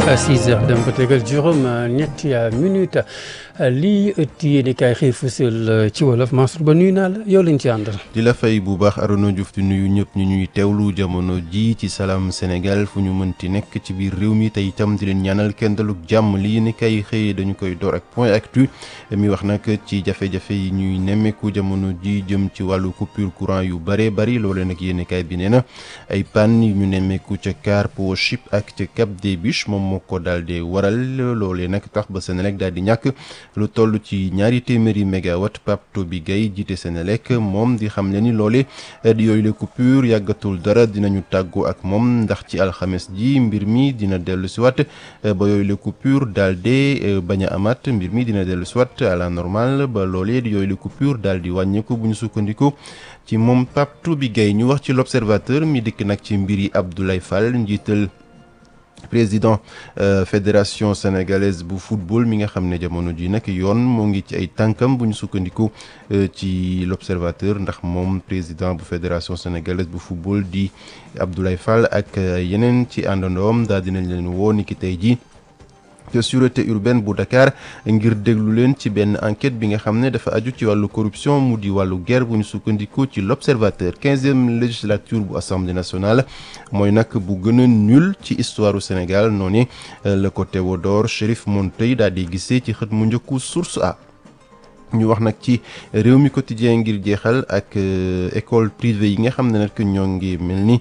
6 heures dem ba tegal juróom ñetti minute lii ëtt yéen i kaay xëy fësal ci wolof Mansour Ba nuyu naa la yow lañ ci àndal. di la fay bu baax Arona Diouf di nuyu ñëpp ñu ñuy teewlu jamono ji ci Salam Sénégal fu ñu mënti nekk ci biir réew mi te itam di leen ñaanal kenn daluk jàmm lii ni kay xëy dañu koy door ak point actu mi wax nag ci jafe-jafe yi ñuy nemmeeku jamono ji jëm ci wàllu coupure courant yu bare bari loolee nag yéen kay bi nee na ay panne yu ñu nemmeeku ca Car Powership ak ca Cap des Biches moom moo ko daal di waral loolee nag tax ba Senelec daal di ñàkk lu toll ci ñaari téeméeri mégawatt Pape Toby Gaye jiite Senelec moom di xam ne ni loole di yooyu la coupure yàggatul dara dinañu tàggoo ak moom ndax ci alxames ji mbir mi dina dellu si waat ba yooyu la coupure daal di bañ a amaat mbir mi dina dellu si waat à la normale ba loolee di yooyu la coupure daal di wàññeeku bu ñu sukkandiku ci moom Pape Toby Gaye ñu wax ci l'observateur mi dikk nag ci mbir yi Abdoulaye Fall njiital président euh, fédération sénégalaise bu football mi nga xam ne jamono ji nag yoon moo ngi ci ay tànkam bu ñu sukkandiku euh, ci l'observateur ndax moom président bu fédération sénégalaise bu football di Abdoulaye Fall ak euh, yeneen ci àndandoom daal dinañ leen woo ni ki tey ji te sûreté urbaine bu Dakar ngir déglu leen ci benn enquête bi nga xam ne dafa aju ci wàllu corruption mu di wàllu guerre bu ñu sukkandiku ci l'observateur quinzième législature bu assemblée nationale mooy nag bu gën a nul ci histoire u Sénégal noonu la ko Théodore Chérif Monteil daal di gisee ci xët mu njëkku source a ñu wax nag ci réew mi quotidien ngir jeexal ak école privée yi nga xam ne nag ñoo ngi mel ni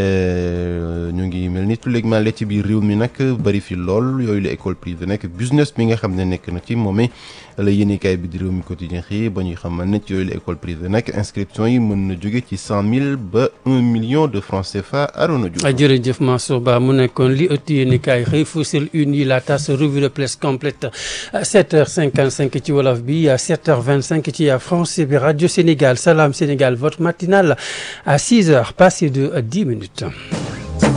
ñu ngi mel ni tulleegment le ci biir réew mi nag bari fi lool yooyu la école privée nag business bi nga xam ne nekk na ci moomee la yéenekaay bi di réew mi quotidien xii ba ñuy xamal ne ci yooyu la école privée nag inscription yi mën na jóge ci cent mille ba un million de francs CFA Arona Diouf. jërëjëf Mansour Ba mu nekkoon li ëtt yéenekaay xëy fësal une yi la tas revue de presse complète 7h55 ci wolof bi 7h25 ci France bi Radio Sénégal Salam Sénégal votre matinale à 6h passé de 10 minutes.